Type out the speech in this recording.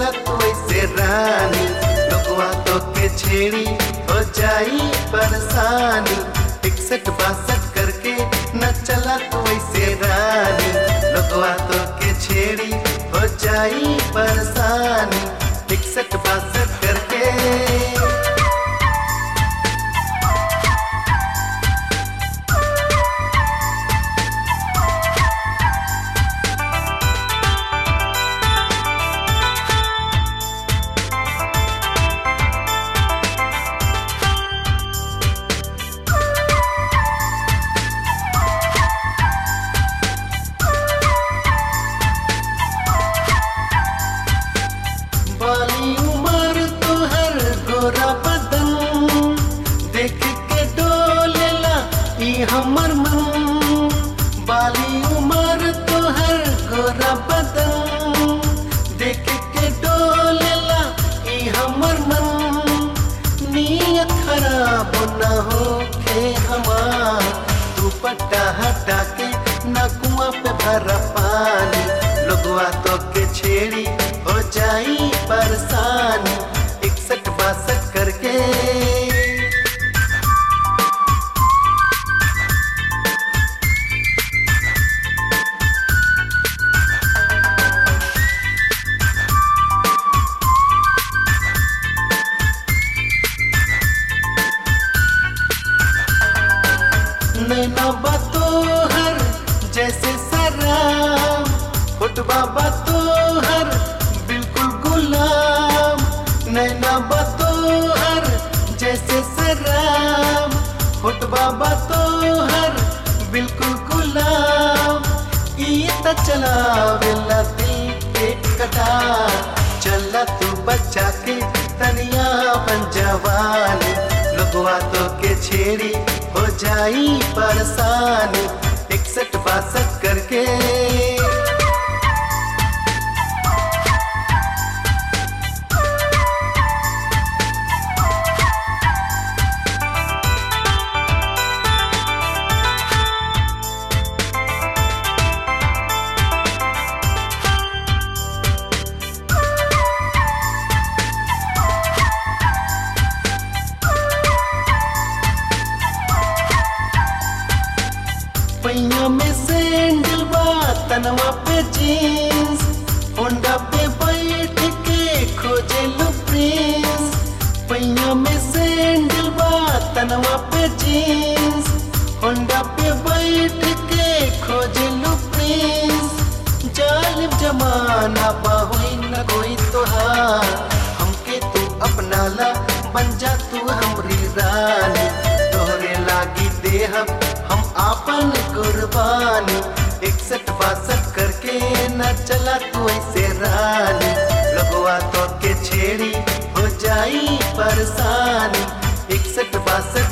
चला तू ऐसे रानी लोगवा तो के छेड़ी हो जाई परेशानी इकसठ बासठ करके न चला तू ऐसे रानी लोगवा तो के छेड़ी हो जाई परेशानी इकसठ बासठ करके बाली उमर तुहर गोरा बदन देख के डोलेला ई हमर मन बाली उमर तुहर गोरा बदन देख के डोलेला ई हमर मन नियत खराब न होखे हमार दुपट्टा हटा के न कुआं पे भरा पानी लोगवा तो के छेड़ी हो जाई परेशानी इकसठ बासठ करके नैना बतोहर जैसे सराम फुटबा बतोहर बिल्कुल गुलाम नैना बतोहर जैसे सराम फुटबा बतोहर बिल्कुल गुलाम ई त चलावेला दिल के कटार चला तू बच्चा के तनिया बन जवानी लोगवा तो के छेड़ी हो जाई परेशानी इकसठ बासठ करके पैया में सैंडल बा तनवा पे जीन्स होंडा पे बैठ के खोजे लो प्रिंस पैया में सैंडल बा तनवा पे जीन्स होंडा पे बैठ के खोजे लो प्रिंस जालिम जमाना बाहुई न कोई तोहार हमके तू अपना ला बन जा तू हमरी रानी तोहरे लागी देहब हम आपन कुर्बानी इकसठ बासठ करके न चला तू ऐसे रानी लगवा तो के छेड़ी हो जाई परेशानी इकसठ बासठ